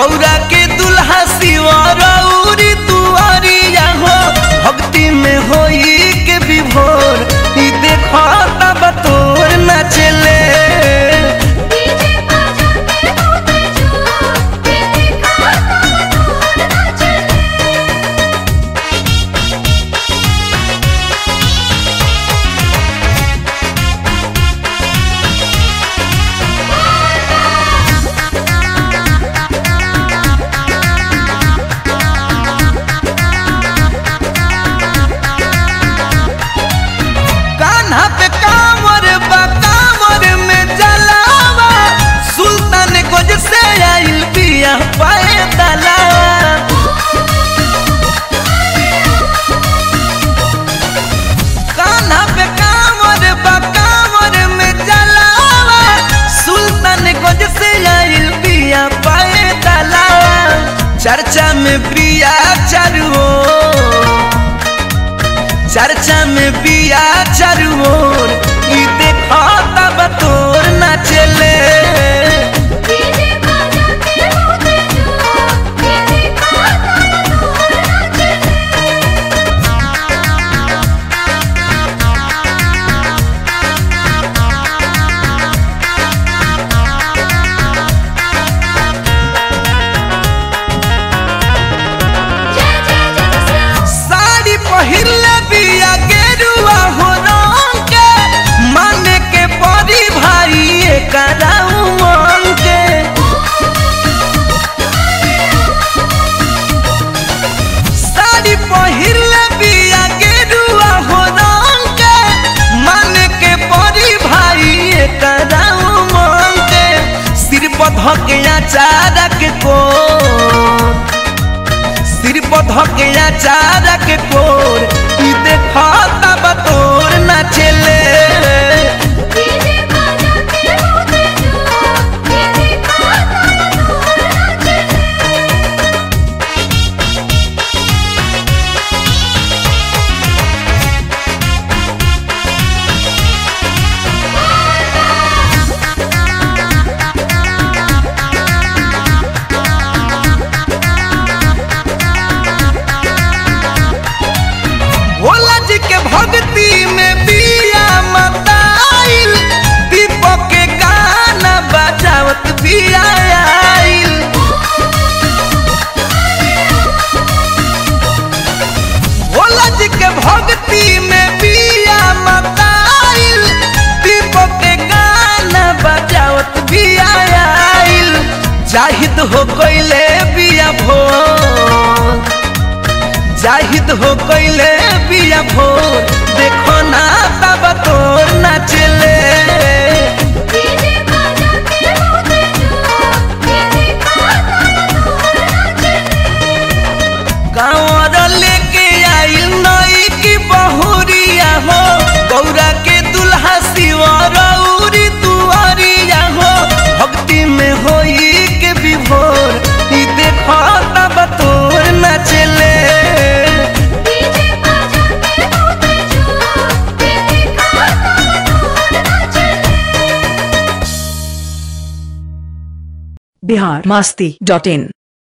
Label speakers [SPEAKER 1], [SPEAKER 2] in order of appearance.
[SPEAKER 1] गौरा के दुल्हा शिवरौरी दुआरिया हो भक्ति में होई के विभोर ई देखो तब तोर नचले
[SPEAKER 2] डीजे बजा के होते जो ये देखा तब तोर नाचे
[SPEAKER 1] कान्हा पे कांवर बा कांवर में जलावा सुल्तान गोज से आइल बिया पाए दलावा कान्हा पे कांवर बा कांवर में जलावा सुल्तान गोज से आइल बिया पाए दलावा चर्चा में प्रिया चारू ओर। चर्चा में बिया चारू ओर ई देखो तब तोर नाचले
[SPEAKER 2] डीजे बजा के होते जो ये देखा तब तोर नाचे जय जय जय कृष्ण
[SPEAKER 1] साड़ी पहिरले बिया गेरुआ हो रंग के माने के परी भाई एकरा उमंग के साड़ी पहिरले बिया गेरुआ हो रंग के माने के परी भाई एकरा उमंग के सिर पर धके चारा के कोर सिर पर धके चारा के कोर ई देखा तब तोर नाचले
[SPEAKER 2] डीजे बजा के होते जो ये देखा तब तोर नाचे
[SPEAKER 1] भोला जी के भक्ति में बिया मताइल दीपक के गाना बजावत बिया आइल भोला जी के भक्ति में बिया मताइल दीपक के गाना बजावत बिया आइल जाहिद हो गइले बिया भोर जाहिद हो गइले बिया भोर देखो ना तब तोर नाचले
[SPEAKER 2] डीजे बजा के होते जो ये देखा तब तोर नाचे
[SPEAKER 1] गाँवर लेके आइल नई की बहुरिया हो गौरा के दुल्हा शिवरौरी दुआरिया हो भक्ति में होई के विभोर ई देखो तब तोर नाचले
[SPEAKER 2] डीजे बजा के होते जो ये देखा तब तोर नाचे
[SPEAKER 3] बिहार मस्ती डॉट इन